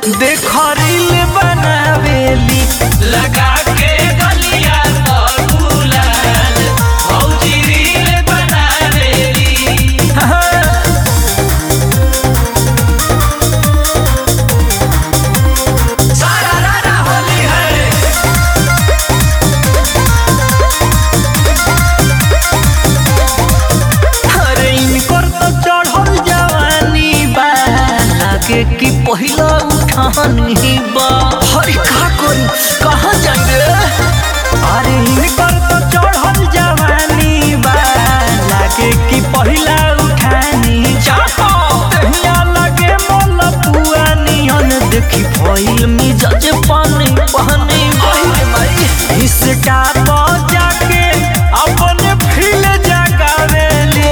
देख रील बनावेली लगा के गलिया तो गुलाल भौजी रील बनावेली सारा रारा होली है अरे इनकर तो चढ़ल जवानी बा लागे कि पहिला उठानी बा अरे का करी कहाँ जाएंगे अरे इनकर तो चढ़ल जवानी बा लागे कि पहिला उठानी चाहो तहिया लगे मोल पुआ नियन देखी भइल मिजाज पानी पानी बहिरे माई इसका तो जाके अपने फील जगावेली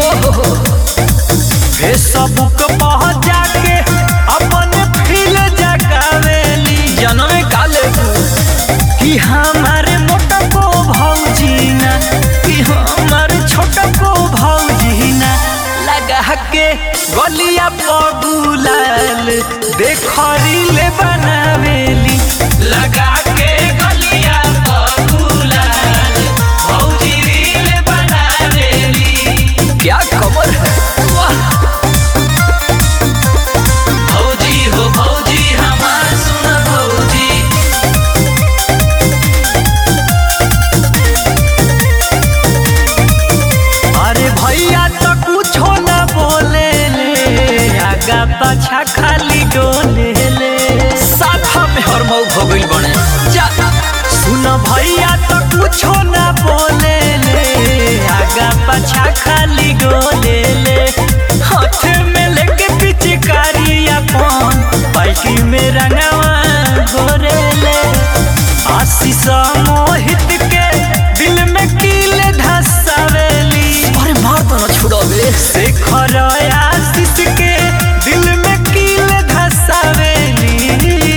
फेसबुक पर जाके अपने फील जगावेली जनमे काले कि हमारे मोटा को भौजी ना कि हमारे छोटा को भौजी ना लगा के गलिया पगुलाल देख रील बनावेली लगा के गलिया तो गुलाल भौजी रील बनावेली क्या खबर है वाह भौजी हो भौजी हमार सुन भौजी अरे भैया तो कुछो न बोले ले आगा पाछा खाली डोले ले साथा में हर मऊ हो गइल बने जा सुन भैया तो कुछो न बोले ले आगा पाछा खाली डोले ले हाथ में लेके पिचकारी अपन पाइकी में रंगवा गोरे ले आशीष मोहित के दिल में कील धसावेली अरे मार तो ना छुड़ावे शेखर आशीष के दिल में कील धसावेली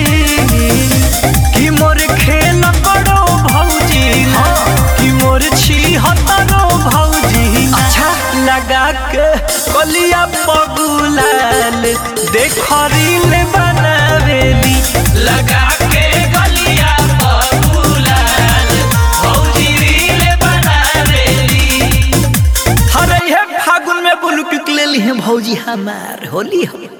कि मोर खेल बड़ो भौजी हाँ कि मोर छी हतरो भौजी अच्छा लगा के कलिया पगुलाल देख रील बनावेली लगा के गलिया तो गुलाल भौजी रील बनावेली अरे हे फागुन में बुलुक ले ली है भौजी हमार होली हो